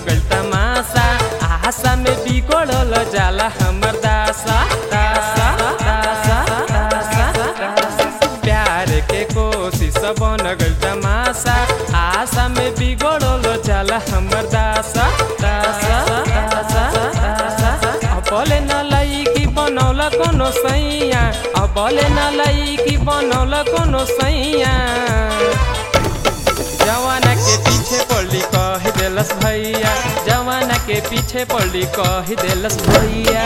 गइल तमाशा आशा में बिगड़ल जाला हमर दासा दासा दासा दासा दासा। प्यार के कोशिश बन गइल तमाशा आशा में बिगड़ल जाला हमर दासा दासा दासा दासा अबले न लईकी बनौल कोनो सैया अबले न लईकी बनौल कोनो सैया जवाना के पीछे पड़ी कह देलस भैया जवाना के पीछे पड़ी कह देलस भैया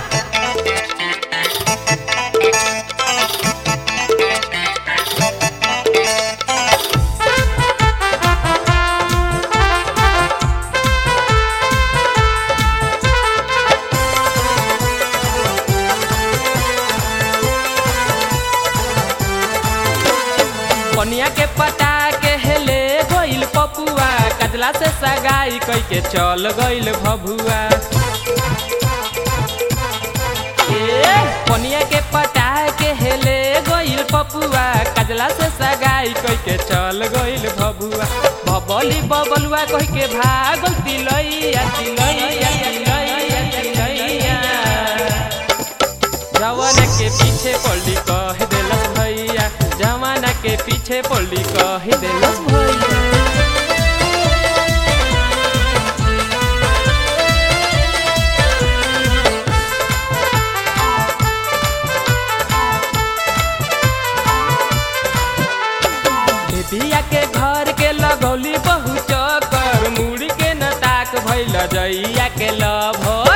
पनिया के पटा के हेले गइल पपुआ कजला से सगाई कई के चल गइल भभुआ ए पनिया के पटा के हेले गइल पपुआ कजला से सगाई कई के चल गइल भभुआ बबली बबलुआ कह के भागल तिलैया तिलैया तिलैया तिलैया जवाना के पीछे पड़ी कह देलस भैया जवाना के पीछे पड़ी कह देलस भैया बिया के घर के लगौली बहु चकर मुड़ी के न ताक भैल जइया के लभर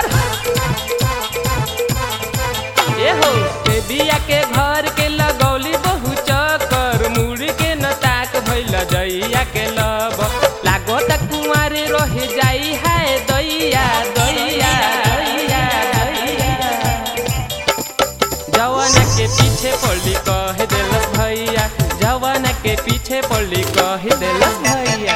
ए हो ए बिया के घर के लगौली बहु चकर मुड़ी के न ताक भैल जइया के लब लागो त कुंवारे रह जाई है दैया दैया दैया दैया जवाना के पीछे पड़ी कह देलस भैया जवाना के पीछे पड़ी कह देलस भैया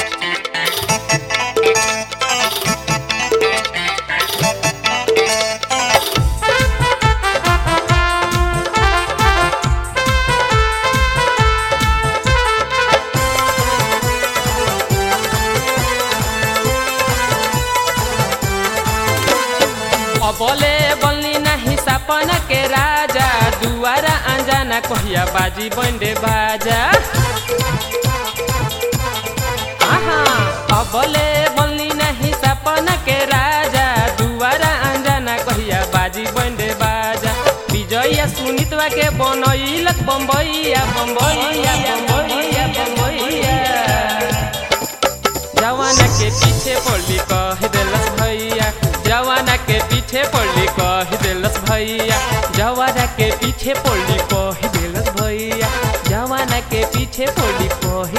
अबले बल्ली नाही सपन के राजा दुआरा अंजाना कहिया बाजी बंडे बाजा आहा अबले बल्ली नाही सपन के राजा दुआरा अंजाना कहिया बाजी बंडे बाजा विजया सुनितवा के बनैलक बम्बैया बम्बैया बम्बैया बम्बैया जवाना के पीछे पड़ी कह देलस भैया जवाना के पीछे पड़ी कह देलस भैया जवाना के पीछे पड़ी कह देलस भैया जवाना के पीछे पड़ी कह